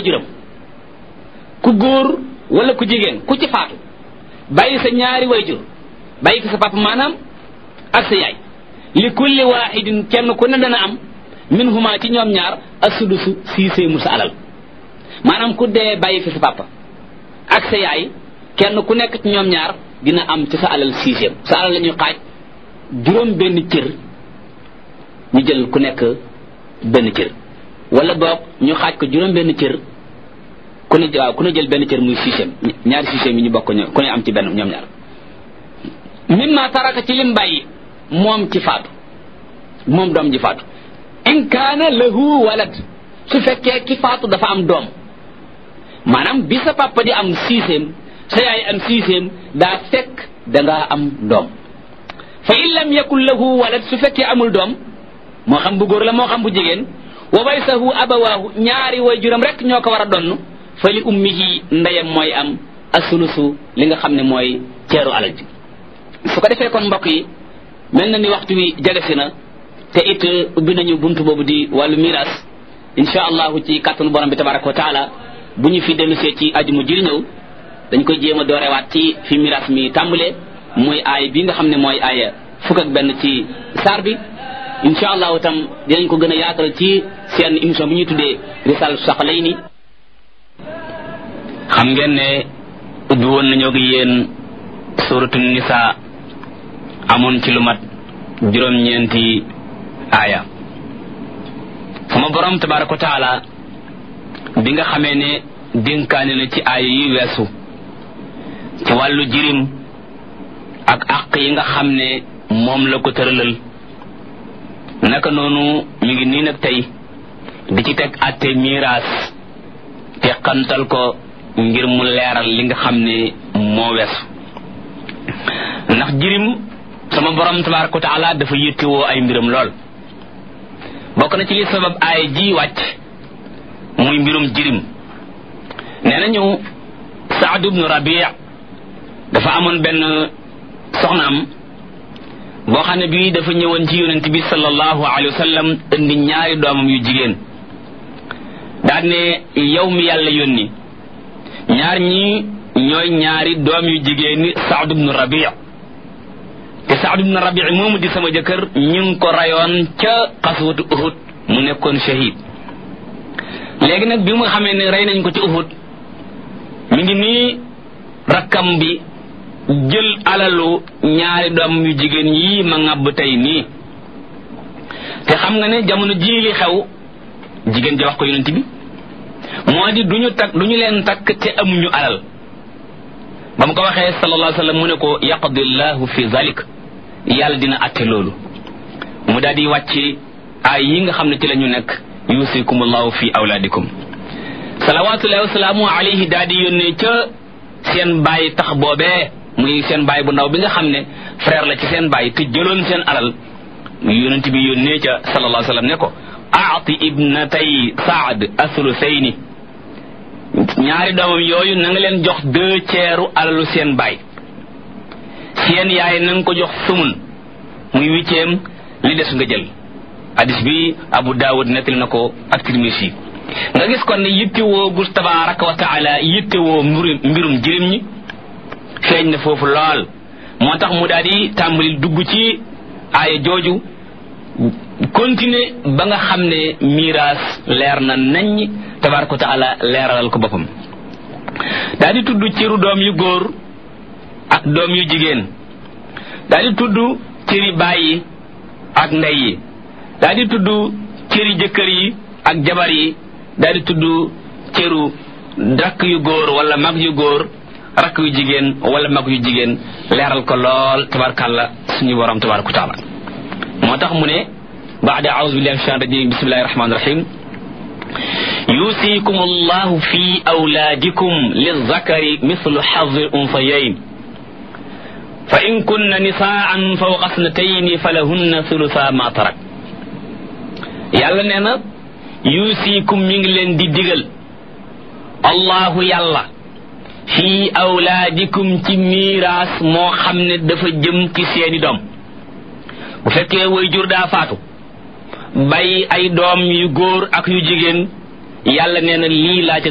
juróom ku góor wala ku jigéen ku ci faatu bàyyi sa ñaari wayjur bàyyi ko sa papa maanaam ak sa yaay li kulli waahidin kenn ku ne dana am min huma ci ñoom ñaar asudusu siisee sa alal maanaam ku dee bàyyi fi sa papa ak sa yaay kenn ku nekk ci ñoom ñaar dina am ci sa alal sixième sa alal la ñuy xaaj juróom benn cër ñu jël ku nekk benn cër wala boog ñu xaaj ko juróom benn cër ku ne waaw ku ne jël benn cër muy sixième ñaari sixième yi ñu bokk ñoom ku ne am ci benn ñoom ñaar mimma taraka ci lim bàyyi moom ci faatu moom doom ji faatu in kaana lahu walad su fekkee ki faatu dafa am doom maanaam bi sa papa di am sixième sa yaay am sixième daa fekk dangaa am doom fa in lam yakun lahu walad su fekkee amul doom moo xam bu góor la moo xam bu jigéen wa warisahu abawaahu ñaari way juram rek ñoo ko war a donn fa li ummihi ndeyam mooy am asulusu li nga xam ne mooy ceeru alal ji su ko defee kon mbokk yi mel na ni waxtu wi jegesi na te it ubbi nañu buntu boobu di wàllu miras insha allahu ci kàttanu borom bi tabaraka wa taala bu ñu fi dellusee ci aju mu jiri ñëw dañ koy jéem a doorewaat ci fi miras mi tàmbalee mooy aay bi nga xam ne mooy aaya fukk ak benn ci saar bi insha allahu tam dinañ ko gën a yaatal ci seen émission bi ñuy tuddee risal saqalayni xam ngeen ne ubbi woon nañoo ak yéen suratu nisa amoon ci lu mat juróom-ñeenti aaya sama borom tabaraka wa taala bi nga xamee ne dénkaane na ci aaya yi weesu ci wàllu jirim ak àq yi nga xam ne moom la ko tëralal naka noonu mi ngi nii nag tey di ci teg atte miraas te xantal ko ngir mu leeral li nga xam ne moo weesu ndax jirim sama borom tabaraka wa taala dafa yittewoo ay mbiram lool bokk na ci li sabab aaya ji wàcc muy mbirum jirim nee nañu saad ibnu rabi dafa amoon benn soxnaam boo xam ne bii dafa ñëwoon ci yonent bi sallallahu alayhi wa sallam indi ñaari doomam yu jigéen daal ne yow mi yàlla yónni ñaar ñi ñooy ñaari doom yu jigéen ni saad ibnu rabi te saad ibnu rabi moomu di sama jëkkër ñu ngi ko rayoon ca xaswatu uhud mu nekkoon shahid léegi nag bi mu xamee ne rey nañ ko ci uhud mi ngi nii rakkam bi jël alalu ñaari doom yu jigéen yii ma ŋàbb tey nii te xam nga ne jamono jii li xew jigéen ji wax ko yonent bi moo di duñu takk duñu leen takk te amuñu alal ba mu ko waxee sallallahu alayhi wa sallam mu ne ko yaqdi llahu fi zalik yàlla dina atte loolu mu daal di wàcc ay yi nga xam ne ci la ñu nekk yusikum allahu fi awlaadikum salawatullahi wasalaamu alayhi daal di yónnee ca seen bàyyi tax boobee muy seen bàyyi bu ndaw bi nga xam ne frère la ci seen bàyyi te jëloon seen alal yonent bi yónnee ca sallallahu alayhi wa sallam ne ko aati ibnatay saad athuluthayni ñaari doomam yooyu na nga leen jox deux tiers alalu seen baay seen yaay na nga ko jox sumun muy huitième li des nga jël hadis bi abu daawud nettali na ko ak tirmisi nga gis kon ne yittewoo gu tabaraka wa taala yittewoo mbirum mbirum jirim ñi feeñ na foofu lool moo tax mu daal di tàmbali dugg ci aaya jooju continuer ba nga xam ne miraas leer na naññ tabaraka wa taala leeralal ko boppam daal di tudd ciru doom yu góor ak doom yu jigéen daal di tudd cëri baay yi ak ndey yi daal di tudd cëri jëkkër yi ak jabar yi daal di tudd cëru rakk yu góor wala mag yu góor rakk yu jigéen wala mag yu jigéen leeral ko lool tabarkàlla suñu borom tabaraka wa taala moo tax mu ne بعد أعوذ بالله من الشيطان الرجيم بسم الله الرحمن الرحيم يوصيكم الله في أولادكم للذكر مثل حظ الأنثيين فإن كن نساء فوق اثنتين فلهن ثلثا ما ترك يالا نينا يوصيكم من لين دي ديغل الله يالا في أولادكم ci miraas moo xam ne dafa jëm ci seeni doom bu fekkee way jur daa faatu bàyyi ay doom yu góor ak yu jigéen yàlla nee na lii laa ca